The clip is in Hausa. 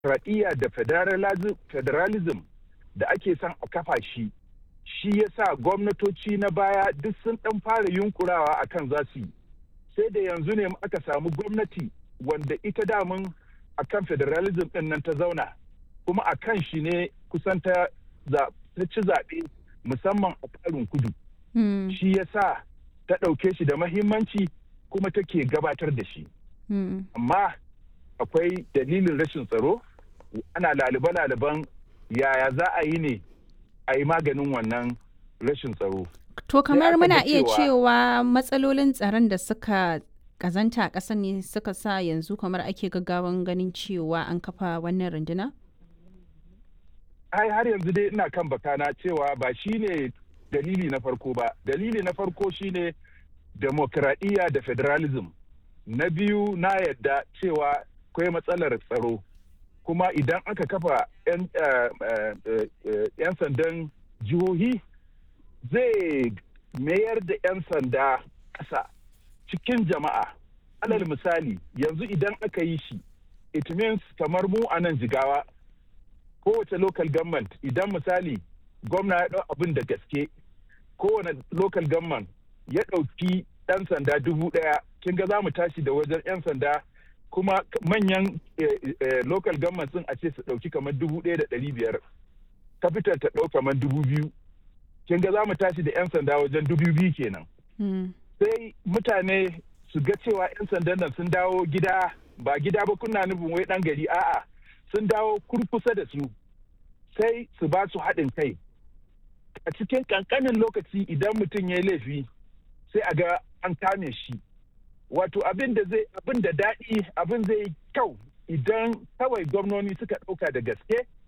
demokradiyya da federalism da ake son a kafa shi shi ya sa gwamnatoci na baya duk sun ɗan fara yunkurawa a kan za su yi sai da yanzu ne aka samu gwamnati wanda ita damun a kan federalism ɗin nan ta zauna kuma a kan shi ne kusan ta ci zaɓe musamman a tsarin kudu shi ya sa ta ɗauke shi da mahimmanci kuma take gabatar da shi amma akwai dalilin rashin tsaro ana lalibe-laliben yaya za a yi ne a yi maganin wannan rashin tsaro. To kamar muna iya cewa matsalolin tsaron da suka kazanta a ƙasar ne suka sa yanzu kamar ake gaggawan ganin cewa an kafa wannan runduna? Ai har yanzu dai ina kan bakana cewa ba shi ne dalili na farko ba. Dalili na farko shine demokradiyya da federalism. Na biyu na yadda cewa akwai matsalar tsaro. kuma idan aka kafa 'yan sandan jihohi zai mayar da 'yan sanda ƙasa cikin jama'a alal misali yanzu idan aka yi shi it means kamar mu a nan jigawa kowace local government idan misali gwamna ya ɗau abin da gaske kowane local government ya ɗauki 'yan sanda dubu ɗaya kin ga za mu tashi da wajen 'yan sanda kuma manyan local government sun a ce su ɗauki kamar dubu ɗaya da ɗari biyar capital ta ɗau kamar dubu biyu kin ga za mu tashi da 'yan sanda wajen dubu biyu kenan sai mutane su ga cewa 'yan sandan nan sun dawo gida ba gida ba kuna nufin wai ɗan gari a'a sun dawo kurkusa da su sai su ba su haɗin kai a cikin ƙanƙanin lokaci idan mutum ya yi laifi sai a ga an kame shi wato abin da zai abin da daɗi abin zai kyau idan kawai gwamnoni suka ɗauka da gaske